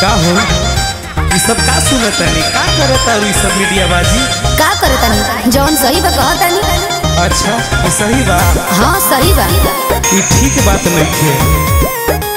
का हो ई सब का सुनत तानी का करत तारू ई सब मीडिया बाजी का करे तनी जौन सही बा कहत तनी अच्छा ई सही बा हाँ सही बा ई ठीक बात नइखे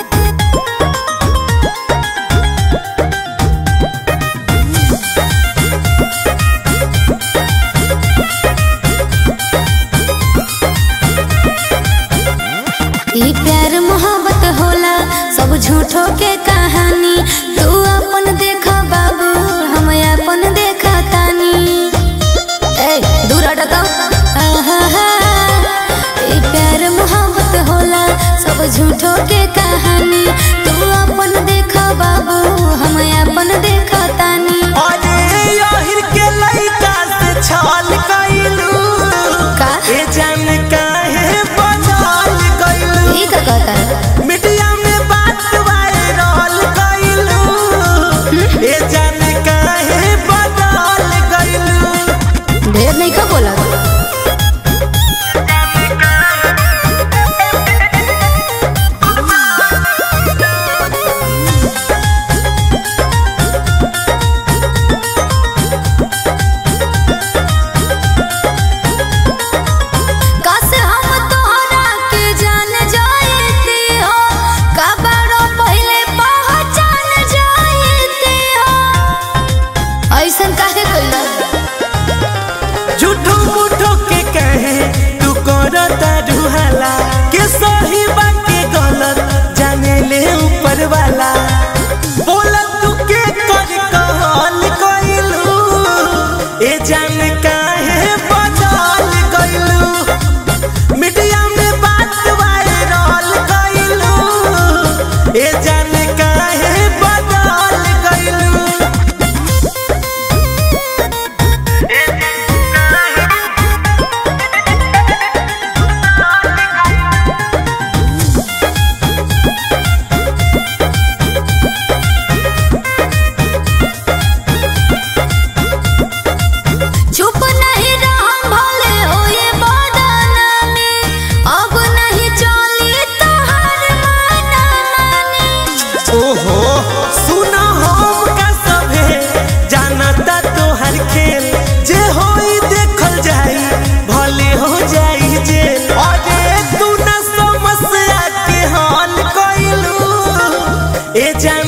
ई प्यार मोहब्बत होला सब झूठो के कहानी तू अपन देख बाबू हम अपन देखा तानी ए दूर हट तो आहा ई प्यार मोहब्बत होला सब झूठो के कहानी तू अपन देख बाबू हम अपन देखा तानी अरे यहिर के लइका से छल कइलू का ए जान काहे बदल गइलू ई का कहता मीडिया में बात वायरल कइलू ए जान काहे बदल गइलू ढेर नहीं का बोला कासे हम तोहरा के जान जाएती हो कबरो पहले पहचान जाएती हो ऐसन काहे कइला झूठो मूठो के कहे तू करता ढुहाला के सही बा के गलत जाने ले ऊपर वाला बोला तू के कर कहल कइलू ए जान काहे बदल गइलू मीडिया में बात वायरल कइलू ए जान काहे बदल गइलू चुप नहीं रहम भले होए बदनामी अब नहीं चली तोहर माना मानी ओहो सुना हम का सभे जानता तोहर खेल जे होई देखल जाई भले हो जाई जेल अरे तू न समस्या के हल कइलू ए जान